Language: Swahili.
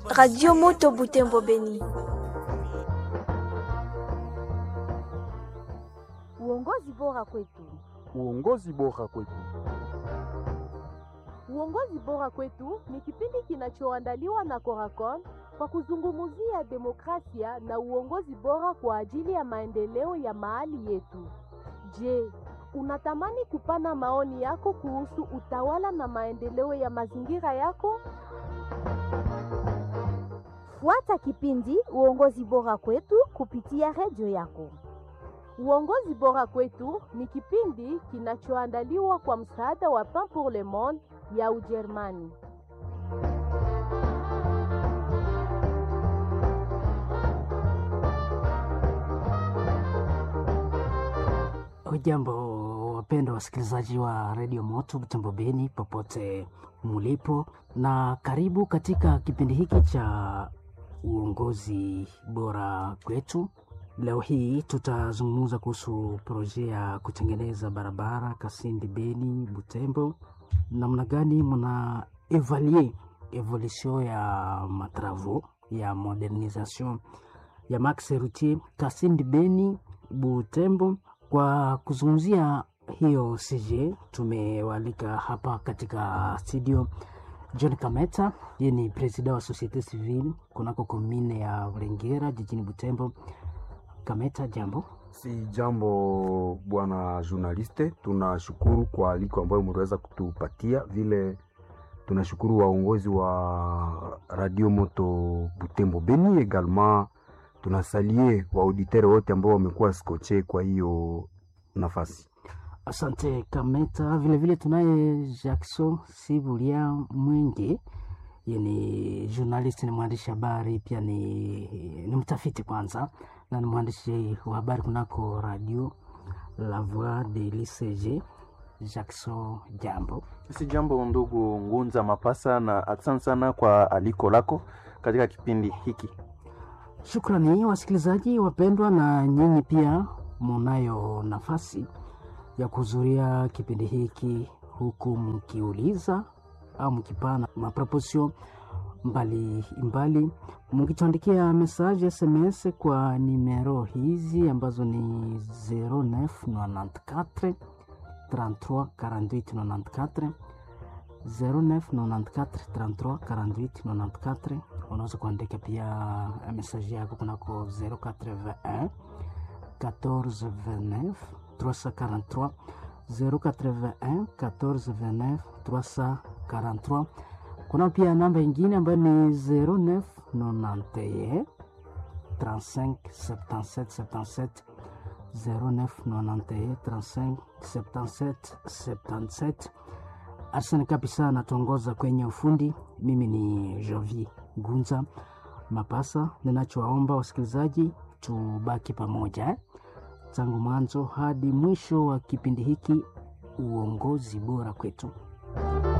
Radio Moto Butembo Beni. Uongozi bora kwetu. Uongozi bora kwetu. Uongozi bora kwetu ni kipindi kinachoandaliwa na Coracon kwa kuzungumzia demokrasia na uongozi bora kwa ajili ya maendeleo ya mahali yetu. Je, unatamani kupana maoni yako kuhusu utawala na maendeleo ya mazingira yako? Fuata kipindi Uongozi bora kwetu kupitia redio yako. Uongozi bora kwetu ni kipindi kinachoandaliwa kwa msaada wa Pain pour le Monde ya Ujerumani. Hujambo wapendwa wasikilizaji wa redio Moto Butembo Beni popote mulipo, na karibu katika kipindi hiki cha uongozi bora kwetu. Leo hii tutazungumza kuhusu proje ya kutengeneza barabara Kasindi Beni Butembo, namna gani mna evaluer evolution ya matravo ya modernisation ya maxe routier Kasindi Beni Butembo. Kwa kuzungumzia hiyo CJ tumewalika hapa katika studio John Kameta, yeye ni presida wa Societe Civile kunako komine ya Burengera jijini Butembo. Kameta, jambo. Si jambo bwana journaliste, tunashukuru kwa aliko ambayo mliweza kutupatia. Vile tunashukuru waongozi wa Radio Moto Butembo Beni, egalement tunasalie waauditere wote ambao wamekuwa skoche kwa hiyo nafasi. Asante Kameta. Vilevile tunaye Jackson Sibulia Mwenge, ye ni journalist, ni mwandishi habari pia ni, ni mtafiti kwanza na ni mwandishi wa habari kunako radio La Voix de l'ICG. Jackson, jambo. Si jambo ndugu Ngunza Mapasa, na asante sana kwa aliko lako katika kipindi hiki. Shukrani wasikilizaji wapendwa, na nyinyi pia munayo nafasi ya kuhudhuria kipindi hiki huku mkiuliza au mkipana maproposio mbalimbali, mkituandikia message SMS kwa nimero hizi ambazo ni 0994 33 48 94 0994 33 48 94. Unaweza kuandika pia message yako kunako 081 14 29 343 081 14 29 343. Kuna pia namba ingine ambayo ni 0991 35 77 77 0991 35 77 77. Arsene kabisa anatuongoza kwenye ufundi. Mimi ni Jovi Gunza Mapasa. Ninachowaomba wasikilizaji, tubaki pamoja eh? tangu mwanzo hadi mwisho wa kipindi hiki, uongozi bora kwetu.